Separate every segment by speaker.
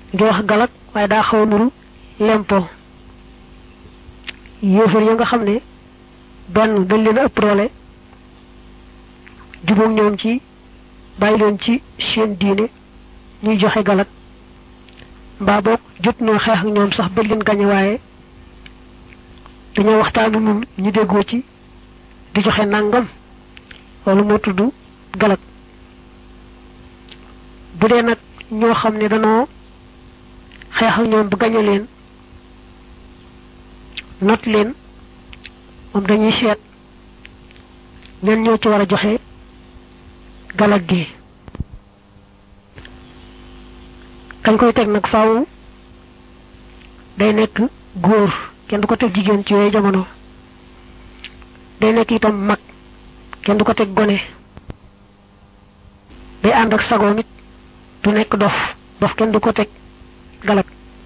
Speaker 1: ngi wax galak waaye daa xaw a nuru lempo yéefar ya nga xam ne benn dañ leen a ëpp doole jubóog ñoom ci bàyyi leen ci seen diine ñuy joxe galak mbaa boog jot noo xeex ak ñoom sax ba leen gañe waaye dañoo waxtaanu nun ñu déggoo ci di joxe nangam loolu moo tudd galak bu dee nag ñoo xam ne danoo xeex ak ñoom ba gañe leen not leen moom dañuy seet ñen ñoo ci war a joxe galak gi kañ koy teg nag faaw day nekk góor kenn du ko teg jigéen ci yooyu jamono day nekk itam mag kenn du ko teg gone day ànd ak sagoom it du nekk dof dof kenn du ko teg galak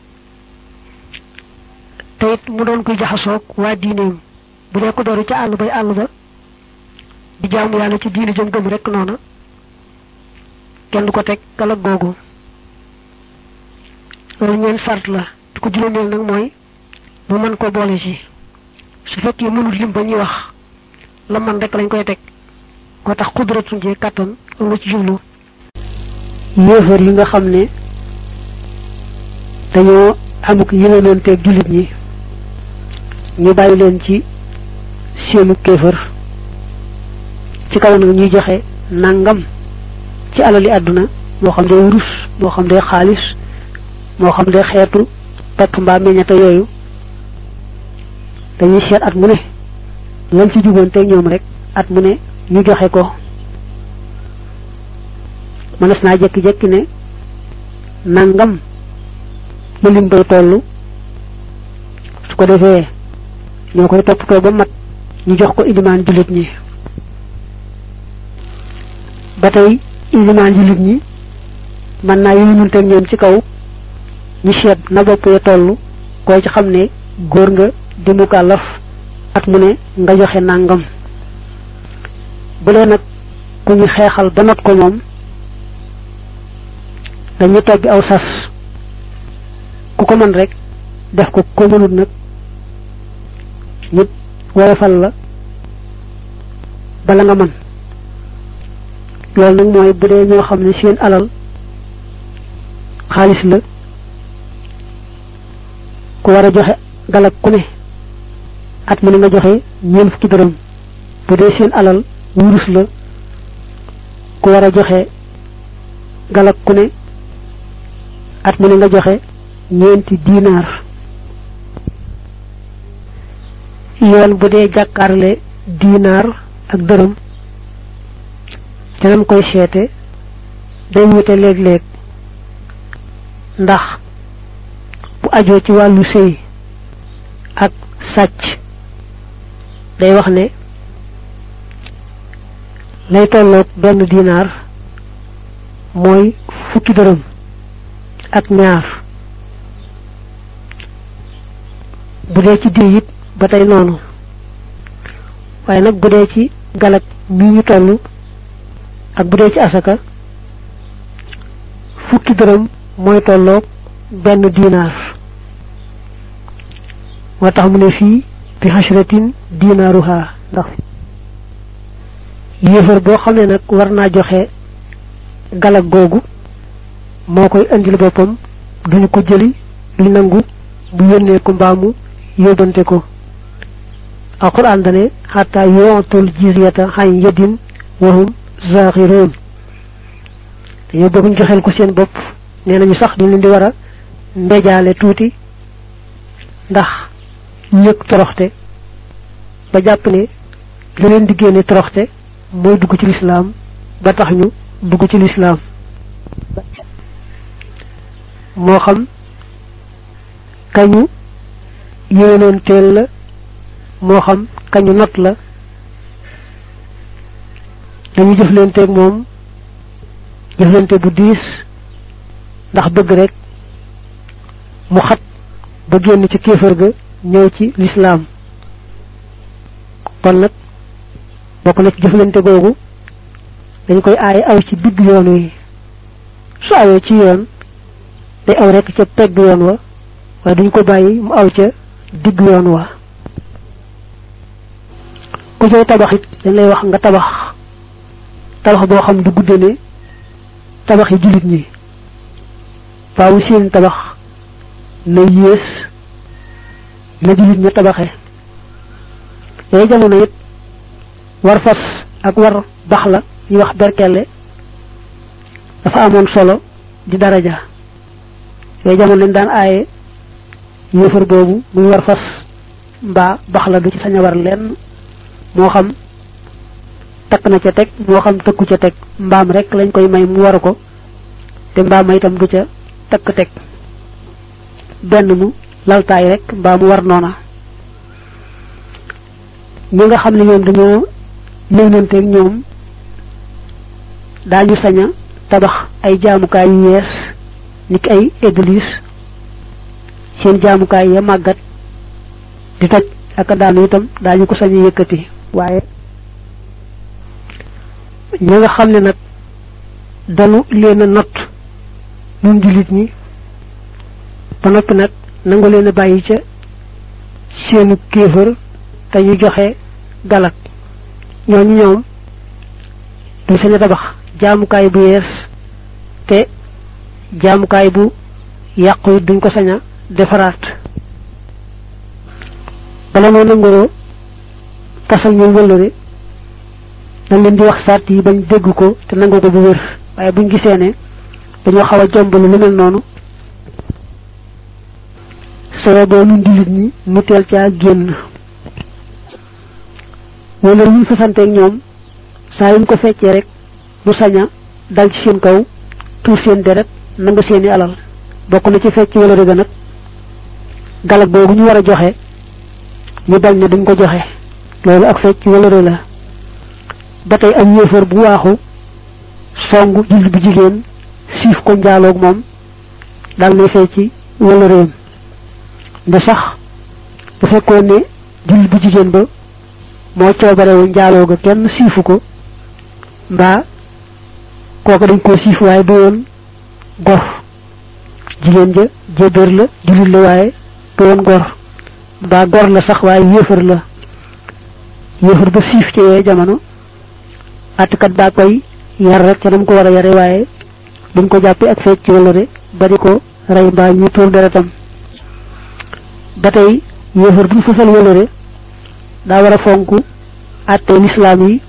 Speaker 1: te it mu doon kuy jaxasoog waa diineem bu dee ko dooru ca àll bay àll ba di jaamu yàlla ci diine jëm gëm rek noona kenn du ko teg galak googu loolu ñeen sart la di ko juróomeel nag mooy mu mën ko boole ci su fekkee mënul lim ba ñuy wax la man rek lañ koy teg moo tax xudratun jee kàttan loolu ci jublu
Speaker 2: yéefar yi nga xam ne dañoo amuk yéwénanteeg jullit ñi ñu bàyyi leen ci seenu kéefër ci kaw nag ñuy joxe nangam ci alali àdduna moo xam day wurus moo xam day xaalis moo xam day xeetu pepp mbaa meññata yooyu dañuy seet at mu ne lañ ci jugoonteeg ñoom rek at mu ne ñu joxe ko mënees naa jekki-jekki ne nangam lu lim bay toll su ko defee ñoo koy toppatoo ba mat ñu jox ko ilimaan jullit ñi ba tey ilimaan jullit ñi mën naa yónnunteeg ñoom ci kaw ñu seet na bopp ya toll koy ci xam ne góor nga di mukallaf at mu ne nga joxe nangam bu dee nag ku ñu xeexal ba not ko moom dañu toggi aw sas ku ko mën rek def ko ko mënut nag nit woyofal la bala nga mën loolu nag mooy bu dee ñoo xam ne seen alal xaalis la ku war a joxe galak ku ne at mu ne nga joxe ñeent fukki dërëm bu dee seen alal wurus la ku war a joxe galak ku ne at mu ne nga joxe ñeenti dinaar yoon bu dee jàkkaarle dinaar ak dërëm ca nam koy seete day wute léeg-léeg ndax bu ajoo ci wàllu sëy ak sàcc day wax ne lay tolloog benn dinaar mooy fukki dërëm ak ñaar bu dee ci diw it ba tey noonu waaye nag bu dee ci galak mii ñu toll ak bu dee ci asaka fukki dërëm mooy tolloog benn dinaar moo tax mu ne fii bi xasratin dinaaruha ndax yéefar boo xam ne nag war naa joxe galak googu moo koy indil boppam duñu ko jëli du nangu bu yónnee ko mbaamu yóbbante ko alquran dane xataa yootul jizyata xañ yedin wahum zaxiroon dañoo bëgg ñu joxeel ko seen bopp nee nañu sax ñu leen di war a ndejaale tuuti ndax ñëg toroxte ba jàpp ne la leen di génne toroxte mooy dugg ci lislaam ba tax ñu dugg ci lislaam moo xam kañu yéenoon teel la moo xam kañu not la dañu jëflanteeg moom jëflante bu diis ndax bëgg rek mu xat ba génn ci kéefër ga ñëw ci lislaam kon nag bokk na ci jëflante googu dañ koy aaye aw ci digg yoon wi su awee ci yoon day aw rek ca pegg yoon wa waaye duñ ko bàyyi mu aw ca digg yoon wa ku cay tabax it dañ lay wax nga tabax tabax boo xam du gudde ne tabax yi jullit ñi faawu seen tabax na yées na jullit ña tabaxe yooyu jamono it war fas ak war bax la ñuy wax berkelle dafa amoon solo di daraja yooyu jamono lañ daan aaye yéefar boobu muy war fas mbaa bax la du ci sañ a war lenn moo xam takk na ca teg moo xam tëkku ca teg mbaam rek lañ koy may mu waru ko te mbaam ma itam du ca takk teg benn mu laltaay rek mbaa mu war noona ñi nga xam ne ñoom dañoo léwnanteeg ñoom daañu sañ a tabax ay jaamukaay yu yees niki ay église seen jaamukaay ya màggat di toj ak daanu itam daañu ko sañ a yëkkati waaye ñi nga xam ne nag dañu leen a not ñun jullit ñi ba noppi nag nangu leen a bàyyi ca seenu kéefër te ñu joxe galak ñooñu ñoom du sañ a tabax jaamukaay bu yees te jaamukaay bu yàqu it duñ ko sañ a defaraat bala moo nangoo tasal ñu wëllëre dañ leen di wax sart yi bañ dégg ko te nangu ko bu wér waaye buñ gisee ne dañoo xaw a jombalu lu mel noonu soo boo nun jullit ñi mu teel caa génn wala ñu fasanteeg ñoom saa yuñ ko feccee rek mu saña dal ci seen kaw tuur seen deret nangu seeni alal bokk na ci fecc wala rëga nag galak boobu ñu war a joxe ñu bañ ne duñ ko joxe loolu ak fecc wala rë la ba tey am yéefar bu waaxu songu jullit bu jigéen siif ko njaaloog moom dal nay fecc wala réem nda sax bu fekkoon ne jullit bu jigéen ba moo coobarewu njaaloo ga kenn siifu ko mbaa kooku dañ koo siif waaye du woon gor jigéen ja jébéer la jullit la waaye du woon gor mbaa gor la sax waaye yéefar la yéefar ba siif ci yooyu jamono àttkat baa koy yar rek ca nam ko war a yare waaye duñ ko jàppee ak fecc wala de ba di ko rey mbaa ñu tuur deretam ba tey yéefar bu ñu fasal wala de daa war a fonk àttee lislaam yi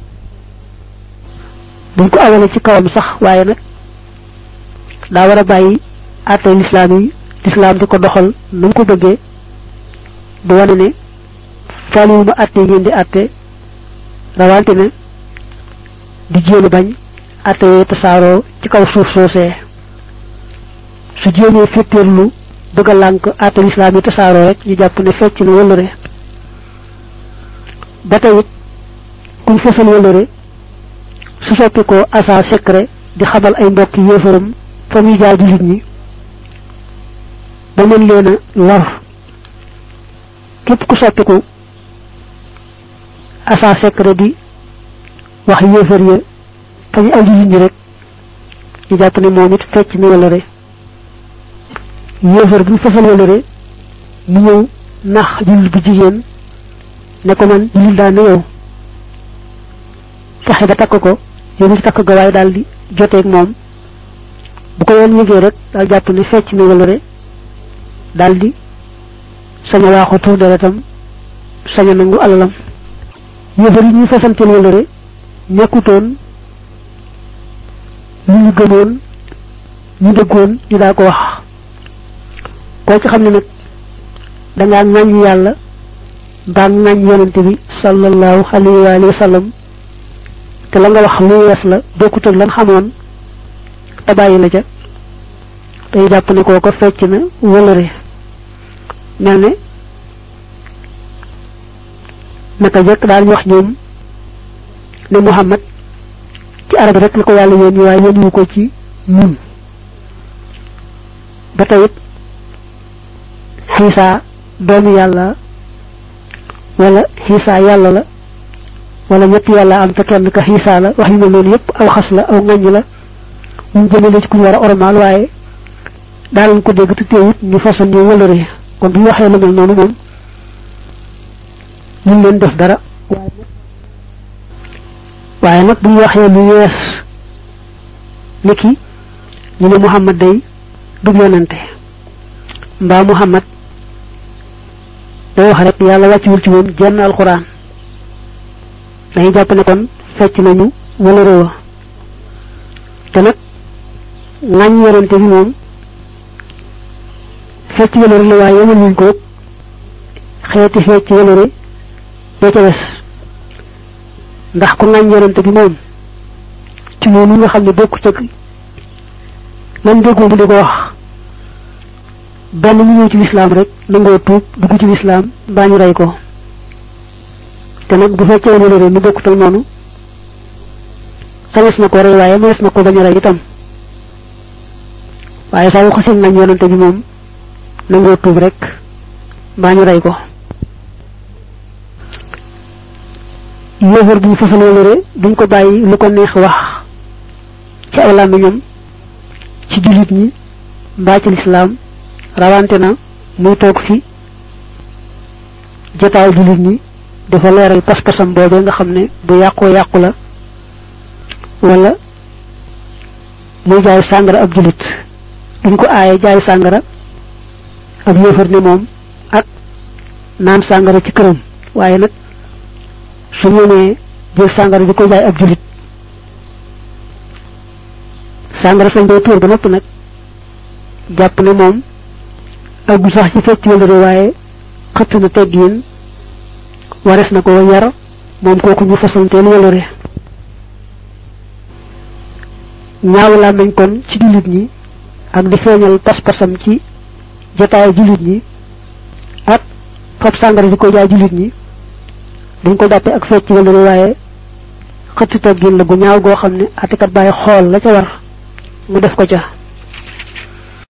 Speaker 2: buñ ko awale ci kawam sax waaye nag daa war a bàyyi àttee lislaam yi lislaam di ko doxal nu mu ko bëggee du wane ne faaliwu ma àtte ngeen di àtte rawante ne di jéem bañ àtte yooyu tasaaroo ci kaw suuf soosee su jéemee féttéerlu bëgg a lànk àtte lislaam yi tasaaroo rek ñu jàpp ne fecc na wëllëre ba tey it kuñ fësal wëllëre su soppi ko asa secret di xamal ay mbokk yéefaram fa muy jaar jullit ñi ba mën leen a lor képp ku soppiku asa secret di wax yéefar ya fa ñu aw jullit ñi rek ñu jàpp ne moom it fecc na wëllëre yéefar bu ñu fësal wëllëre mu ñëw nax jullit bu jigéen ne ko man jullit daa ne yow fexe ba takk ko yow mi ci takk ga waaye daal di joteeg moom bu ko yoon yëgee rek daal jàpp ne fecc na wëllëre daal di sañ a waaxu tuur deretam sañ a nangu alalam yéefar yi ñuy fasanteel wëllëre nekkutoon ñu ñu gëmoon ñu dëggoon ñu daa ko wax koo ci xam ne nag dangaa ŋàññ yàlla mbaa ŋàññ yonente bi sallallahu alayhi wa sallam te la nga wax lu wees la bokkut ak lan xamoon te bàyyi la ca day jàpp ne kooko fecc na wëlëre mel ne naka jëkk daal wax ñoom ne Muhammad ci arab rek la ko yàlla yónni waaye yónni ko ci ñun ba tayit xiisa doomu yàlla wala xiisa yàlla la wala ñetti yàlla am te kenn ka xiisa la wax yu mel noonu yépp aw xas la aw ŋaññ la ñu jëmale ci ku ñu war a ormaal waaye daanañ ko dégg te teewut ñu fasal ñu wëlëre kon bu ñu waxee lu mel noonu moom ñu leen def dara waaye nag bu ñu waxee lu yees niki ñu ne Muhammad day du yonante mbaa Muhammad day wax rek yàlla wàcciwul ci moom jenn alxuraan dañuy jàpp ne kon fecc nañu wala réewa te nag ŋàññ yonante bi moom fecc wëlëre la waaye yemal wuñ ko xeeti fecc wëlëre boo ca des ndax ku ŋàññ yonante bi moom ci noonu nga xam ne bokku cëg lan déggoo mu di ko wax benn mu ñëw ci lislaam rek nangoo tuub dugg ci lislaam mbaa ñu rey ko te nag bu fekkee wëlëre mu bokkut ak noonu sañes na ko rey waaye mënees na ko bañ a rey itam waaye saa yu xasin nañ yonante bi moom nangoo tuub rek mbaa ñu rey ko yéefar bu ñu fasal wëlëre duñ ko bàyyi lu ko neex wax ci aw làmmiñam ci jullit ñi mbaa ci lislaam rawante na muy toog fi jotaaw jullit ñi dafa leeral pas-pasam boobee nga xam ne bu yàqoo yàqu la wala muy jaay sàngara ab jullit duñ ko aaye jaay sàngara ab yéefar ne moom ak naan sàngara ci këram waaye nag su ñëwee jël sàngara di ko jaay ab jullit sàngara sañ koy tuur ba nopp nag jàpp ne moom aggu sax ci fecc wëlëre waaye xëtt na teggiin wares na ko yar moom kooku ñu fasanteel wëlëre ñaaw laa nañ kon ci jullit ñi ak di feeñal pas-pasam ci jotaay jullit ñi ak fab sàngara di ko jaay jullit ñi dañ ko jàppe ak fecc wëlëre waaye xëtt teggin la gu ñaaw goo xam ne atikat bàyyi xool la ca war mu def ko ca